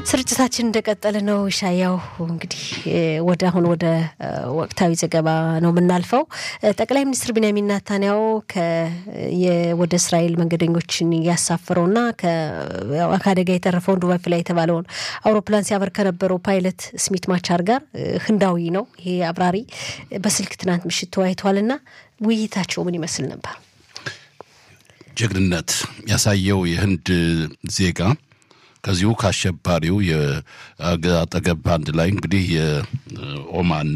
ስርጭታችን እንደቀጠለ ነው። ሻያው እንግዲህ ወደ አሁን ወደ ወቅታዊ ዘገባ ነው የምናልፈው። ጠቅላይ ሚኒስትር ቢንያሚን ናታንያሁ ወደ እስራኤል መንገደኞችን ያሳፈረውና ከአደጋ የተረፈውን ዱባይ ፍላይ የተባለውን አውሮፕላን ሲያበር ከነበረው ፓይለት ስሚት ማቻር ጋር ህንዳዊ ነው ይሄ አብራሪ በስልክ ትናንት ምሽት ተወያይተዋልና ውይይታቸው ምን ይመስል ነበር? ጀግንነት ያሳየው የህንድ ዜጋ ከዚሁ ከአሸባሪው አጠገብ አንድ ላይ እንግዲህ የኦማን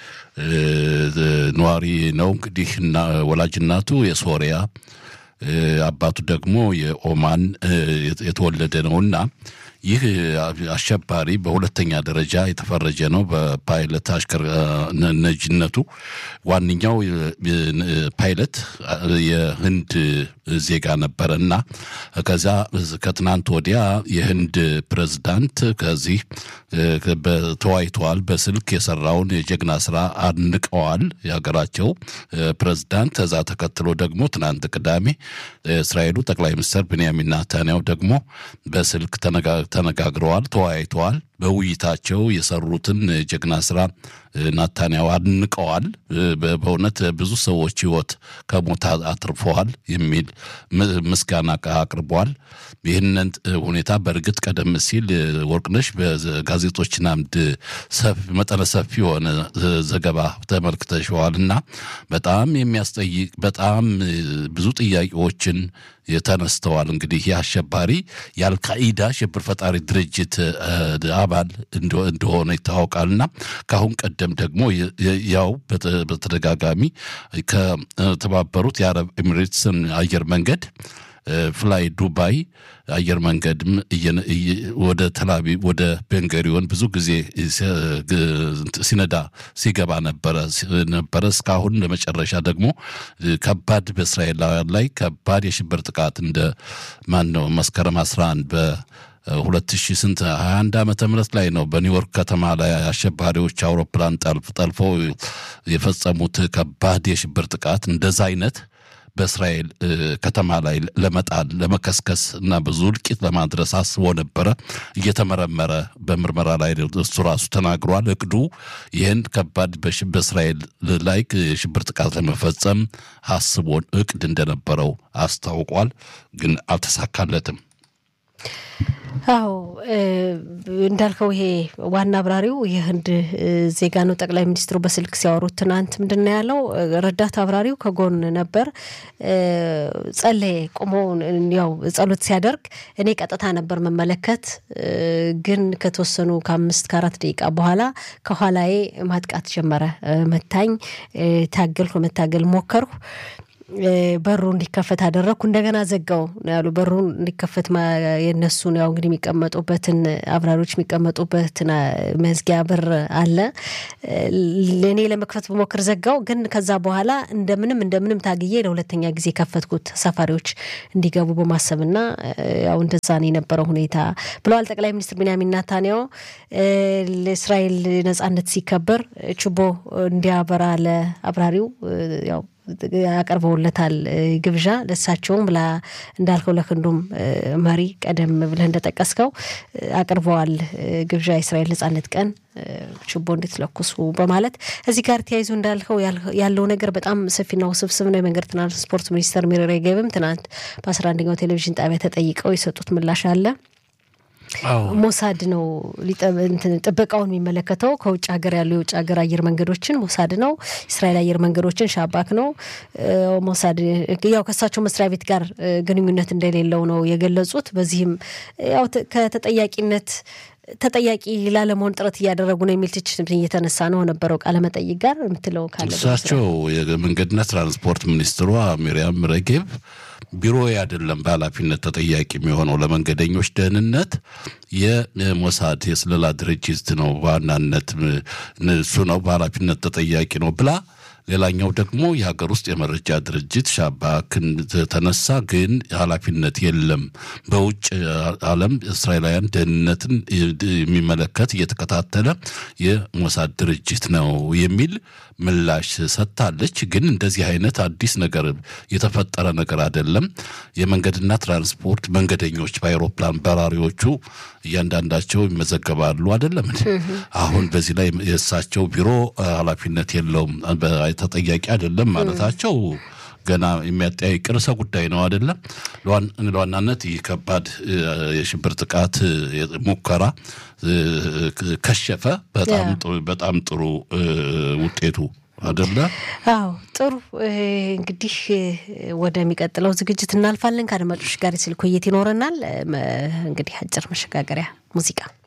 ነዋሪ ነው። እንግዲህ ወላጅ እናቱ የሶሪያ አባቱ ደግሞ የኦማን የተወለደ ነውና ይህ አሸባሪ በሁለተኛ ደረጃ የተፈረጀ ነው። በፓይለት አሽከር ነጂነቱ ዋነኛው ፓይለት የህንድ ዜጋ ነበረ እና ከዛ ከትናንት ወዲያ የህንድ ፕሬዝዳንት ከዚህ ተወያይተዋል። በስልክ የሰራውን የጀግና ስራ አድንቀዋል የሀገራቸው ፕሬዝዳንት። ከዛ ተከትሎ ደግሞ ትናንት ቅዳሜ እስራኤሉ ጠቅላይ ሚኒስትር ብንያሚን ናታንያሁ ደግሞ በስልክ ተነጋግረዋል፣ ተወያይተዋል። በውይይታቸው የሰሩትን ጀግና ስራ ናታንያሁ አድንቀዋል። በእውነት ብዙ ሰዎች ህይወት ከሞት አትርፈዋል የሚል ምስጋና አቅርበዋል። ይህንን ሁኔታ በእርግጥ ቀደም ሲል ወርቅነሽ በጋዜጦችን አምድ መጠነ ሰፊ የሆነ ዘገባ ተመልክተሸዋል እና በጣም የሚያስጠይቅ በጣም ብዙ ጥያቄዎችን ተነስተዋል። እንግዲህ ይህ አሸባሪ የአልካኢዳ ሽብር ፈጣሪ ድርጅት አባል እንደሆነ ይታወቃልና ከአሁን ቀደም ደግሞ ያው በተደጋጋሚ ከተባበሩት የአረብ ኤሚሬትስን አየር መንገድ ፍላይ ዱባይ አየር መንገድም ወደ ተላቪቭ ወደ ቤንገሪዮን ብዙ ጊዜ ሲነዳ ሲገባ ነበረ ነበረ እስካሁን ለመጨረሻ ደግሞ ከባድ በእስራኤላውያን ላይ ከባድ የሽብር ጥቃት እንደ ማን ነው መስከረም 11 በ ሁለት ሺ ስንት ሀያ አንድ ዓመተ ምህረት ላይ ነው በኒውዮርክ ከተማ ላይ አሸባሪዎች አውሮፕላን ጠልፍ ጠልፈው የፈጸሙት ከባድ የሽብር ጥቃት እንደዛ አይነት በእስራኤል ከተማ ላይ ለመጣል ለመከስከስ እና ብዙ እልቂት ለማድረስ አስቦ ነበረ። እየተመረመረ በምርመራ ላይ እሱ ራሱ ተናግሯል። እቅዱ ይህን ከባድ በእስራኤል ላይ የሽብር ጥቃት ለመፈጸም አስቦን እቅድ እንደነበረው አስታውቋል። ግን አልተሳካለትም። አዎ እንዳልከው ይሄ ዋና አብራሪው የህንድ ዜጋ ነው። ጠቅላይ ሚኒስትሩ በስልክ ሲያወሩት ትናንት ምንድን ነው ያለው? ረዳት አብራሪው ከጎን ነበር፣ ጸለየ። ቆሞ ያው ጸሎት ሲያደርግ እኔ ቀጥታ ነበር መመለከት፣ ግን ከተወሰኑ ከአምስት ከአራት ደቂቃ በኋላ ከኋላዬ ማጥቃት ጀመረ። መታኝ፣ ታገልኩ፣ መታገል ሞከርኩ በሩ እንዲከፈት አደረግኩ። እንደገና ዘጋው ነው ያሉ። በሩ እንዲከፈት የነሱን ያው እንግዲህ የሚቀመጡበትን አብራሪዎች የሚቀመጡበትን መዝጊያ በር አለ። እኔ ለመክፈት በሞክር ዘጋው። ግን ከዛ በኋላ እንደምንም እንደምንም ታግዬ ለሁለተኛ ጊዜ ከፈትኩት ተሳፋሪዎች እንዲገቡ በማሰብና ያው እንደዛ ነው የነበረው ሁኔታ ብለዋል ጠቅላይ ሚኒስትር ቢንያሚን ናታንያሁ። ለእስራኤል ነጻነት ሲከበር ችቦ እንዲያበራ ለአብራሪው ያው አቀርበውለታል ግብዣ ለሳቸውም ብላ እንዳልከው ለክንዱም መሪ ቀደም ብለህ እንደጠቀስከው አቅርበዋል ግብዣ የእስራኤል ነጻነት ቀን ችቦ እንድትለኩሱ በማለት እዚህ ጋር ተያይዞ እንዳልከው ያለው ነገር በጣም ሰፊና ውስብስብ ነው። የመንገድ ትራንስፖርት ሚኒስተር ሚሪ ሬጌቭም ትናንት በአስራ አንደኛው ቴሌቪዥን ጣቢያ ተጠይቀው የሰጡት ምላሽ አለ። ሞሳድ ነው ጥበቃውን የሚመለከተው ከውጭ ሀገር ያሉ የውጭ ሀገር አየር መንገዶችን ሞሳድ ነው። እስራኤል አየር መንገዶችን ሻባክ ነው። ሞሳድ ያው ከእሳቸው መስሪያ ቤት ጋር ግንኙነት እንደሌለው ነው የገለጹት። በዚህም ያው ከተጠያቂነት ተጠያቂ ላለመሆን ጥረት እያደረጉ ነው የሚል ትችት እየተነሳ ነው ነበረው ቃለመጠይቅ ጋር የምትለው ካለ እሳቸው የመንገድና ትራንስፖርት ሚኒስትሯ ሚሪያም ሬጌቭ ቢሮ አይደለም በኃላፊነት ተጠያቂ የሚሆነው ለመንገደኞች ደህንነት የሞሳድ የስለላ ድርጅት ነው በዋናነት እሱ ነው በኃላፊነት ተጠያቂ ነው ብላ ሌላኛው ደግሞ የሀገር ውስጥ የመረጃ ድርጅት ሻባክን ተነሳ፣ ግን ኃላፊነት የለም በውጭ ዓለም እስራኤላውያን ደህንነትን የሚመለከት እየተከታተለ የሞሳድ ድርጅት ነው የሚል ምላሽ ሰጥታለች። ግን እንደዚህ አይነት አዲስ ነገር የተፈጠረ ነገር አይደለም። የመንገድና ትራንስፖርት መንገደኞች በአይሮፕላን በራሪዎቹ እያንዳንዳቸው ይመዘገባሉ አይደለም። አሁን በዚህ ላይ የእሳቸው ቢሮ ኃላፊነት የለውም ተጠያቂ አይደለም ማለታቸው ገና የሚያጠያይቅ ርዕሰ ጉዳይ ነው አይደለም። ለዋናነት ይህ ከባድ የሽብር ጥቃት ሙከራ ከሸፈ። በጣም ጥሩ ውጤቱ አደለ? አዎ ጥሩ። እንግዲህ ወደሚቀጥለው ዝግጅት እናልፋለን። ከአድማጮች ጋር የስልክ ውይይት ይኖረናል። እንግዲህ አጭር መሸጋገሪያ ሙዚቃ